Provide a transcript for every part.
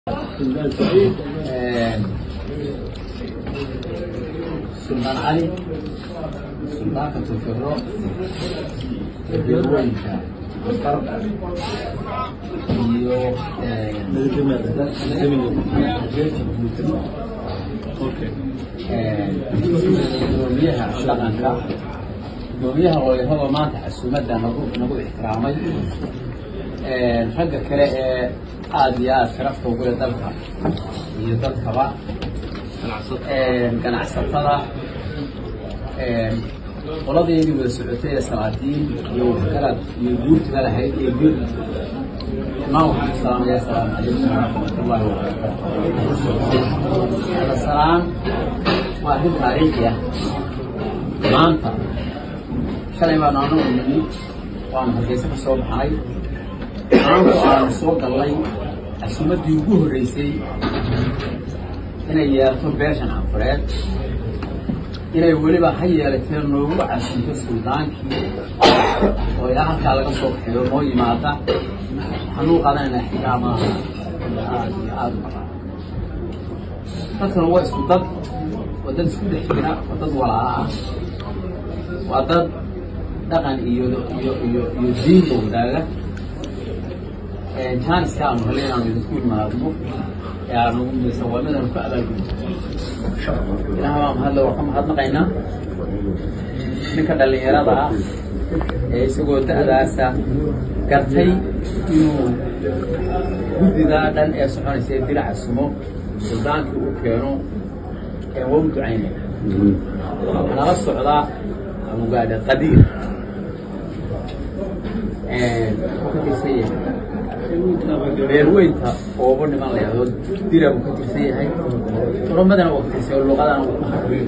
suldaan cali suldaanka turkiro beerweynka afar iyo gudoomiyaha dhaqanka gudoomiyaha ooyahaba maanta casuumadda nagu nagu ixtiraamay ragga kale ee aada iyo aada sharafta ugu leh dalka iyo dadkaba ganacsatada qoladeedii wada socotay ee salaadiin iyo waxgarad iyo guurtiga lahayd iyo guur imaan waxaan ku salaamaya asalaamu calaykum waraxmatullahi wabarakaatu hada salaan waa arrin taariikhi ah maanta shalay baanu anagu nimi waanu hargeysa ka soo baxnay maanta aanu soo gallay casuumaddii ugu horreysay inay yeelato beeshan canfureed inay weliba ha yeelatee noogu casunto suldaankii oo ilaa halkaa laga soo kaxeeyo noo yimaada waxaanuu qaadanayna ixtiraamaha aada iyo aada u badan dadkana waa isku dad waa dad isku dhex jira waa dad walaala ah waa dad dhaqan iyo iyo iyo iyo diinka wadaaga jaaniska aanu helay inaanu idinku imaadno ee aanu musawamadanu ka abaalgudno ilaah baa mahadle waa ka mahadnaqaynaa ninka dhallinyarada ah ee isagoo da-daasa gartay inuu guddidaa dhan ee soconaysa ee diraca sumo suldaankii uu keeno ee waa u ducaynaya waxaa nala socdaa abugaadha qadiir wuxuu ka tirsan yahay beerweynta oobo niman la yahdo dira buu ka tirsan yahay oromadana waa ka tirsan yahay luqadana wuu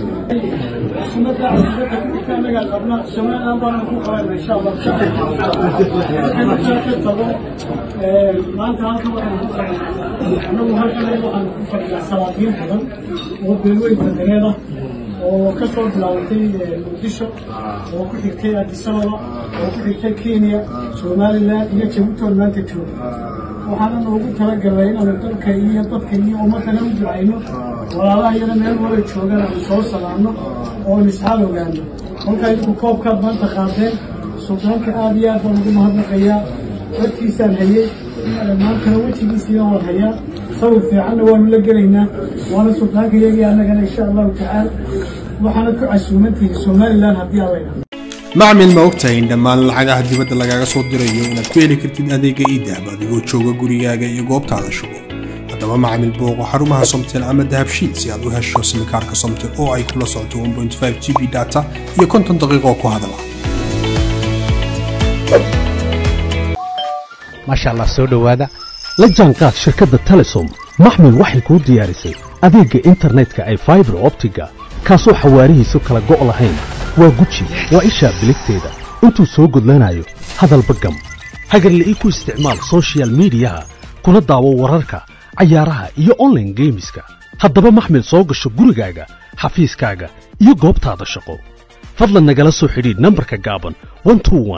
maanta halka waxaan anagu halkan waxaan ku fadhiyaa salaadiin badan oo beerweynta dareeda oo ka soo bilaabatay muqdisho oo ku xigtay adisababa oo ku xigtay kenya somalilan iyo jabuuti oo maanta jooga waxaana noogu talagalnay inaanu dalka iyo dadka iyo ummadana u ducayno walaalaha iyada meel wala joogaan aanu soo salaamno oon isxaal ogaano kolkaa idinku koobkaad maanta qaadeen suldaanka aada iyo aad baan ugu mahadnaqayaa dadkiisaan hayey maantana wejigiisiina waan hayaa sawir fiicanna waanu la gelaynaa waana suldaanka iyagii annagana insha allahu tacaala waxaana ku casuumantihi somalilan haddii alla idhaahdo macmil ma ogtahay in dhammaan lacagaha dibadda lagaaga soo dirayo inaad ku heli kartid adeega iidahab adigoo jooga gurigaaga iyo goobtaada shugo haddaba macmil booqo xarumaha somtel ama dahabshiid si aad u hesho simikaarka somtel oo ay kula socoto 1.5 g b data iyo konton daqiiqo ku hadala maasha allah soo dhowaada la jaanqaad shirkadda telesom maxmil waxay kuu diyaarisay adeegga internetka ay faibar optiga kaasoo xawaarihiisu kala go' lahayn waa guji waa ishaa biligteeda intuu soo gudlanayo hadalba gam hagarle ii ku isticmaal sochial midiyaha kuna daawo wararka cayaaraha iyo onlaine geemiska haddaba maxmil soo gasho gurigaaga xafiiskaaga iyo goobtaada shaqo fadlan nagala soo xidhiidh nambarka gaaban